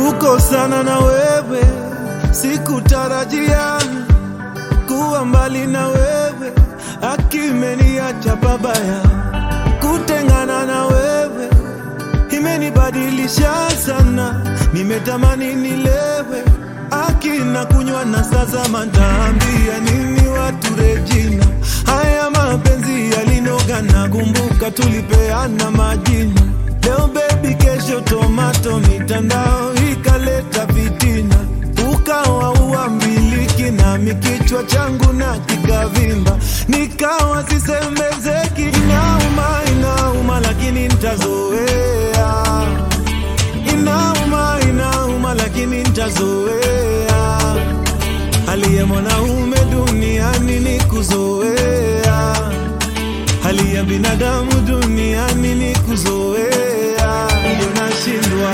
kukosana na wewe sikutarajia kuwa mbali na wewe akimeniacha babaya kutengana na wewe imenibadilisha sana nimetamani nilewe akina kunywa na sasa mataambia nini watu Regina haya mapenzi yalinoga na kumbuka tulipeana majina leo bebi kesho tomato mitandao ikaleta fitina ukawa uambiliki nami kichwa changu na kikavimba nikawa sisemezeki inauma inauma lakini ntazoea inauma inauma lakini ntazoea hali ya mwanaume duniani ni kuzoea hali ya binadamu duniani ni kuzoea ndio nashindwa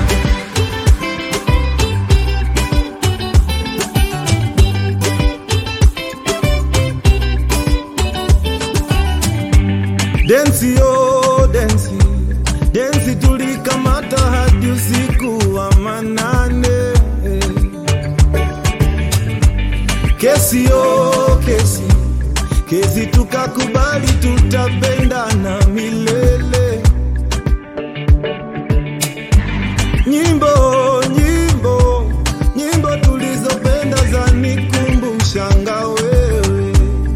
densi yo densi densi tulikamata hadi usiku wa manane kesi yo kesi kesi tukakubali tutapendana milele nyimbo nyimbo nyimbo tulizopenda za nikumbushanga wewe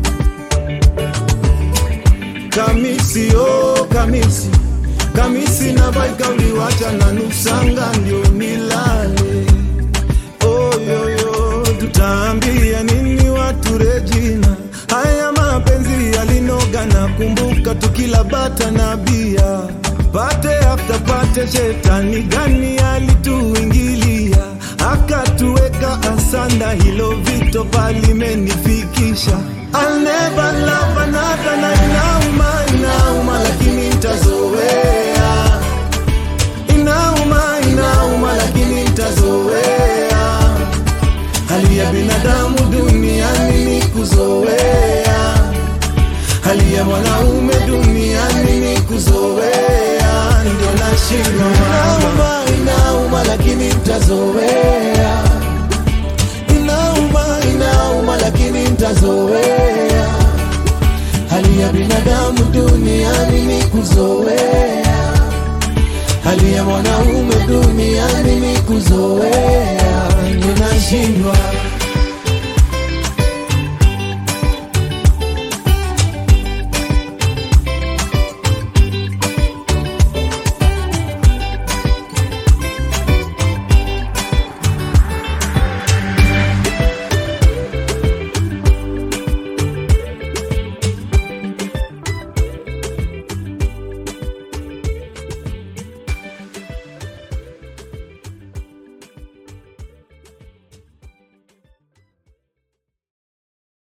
kamisi oh kamisi kamisi na baika uliwacha na nusanga ndio nilale oyoyo tutaambia nini watu Regina haya mapenzi yalinoga na kumbuka tukila bata na bia pate after pate shetani gani alituingilia akatuweka asanda hilo vito palimenifikisha I'll never love another na inauma inauma lakini ntazoea inauma inauma lakini ntazoea hali ya binadamu duniani ni kuzoea hali ya mwanaume duniani ni kuzoea ndio nashindwa inauma inauma lakini ntazoea inauma inauma lakini ntazoea hali ya binadamu duniani ni kuzoea hali ya mwanaume duniani ni kuzoea ninashindwa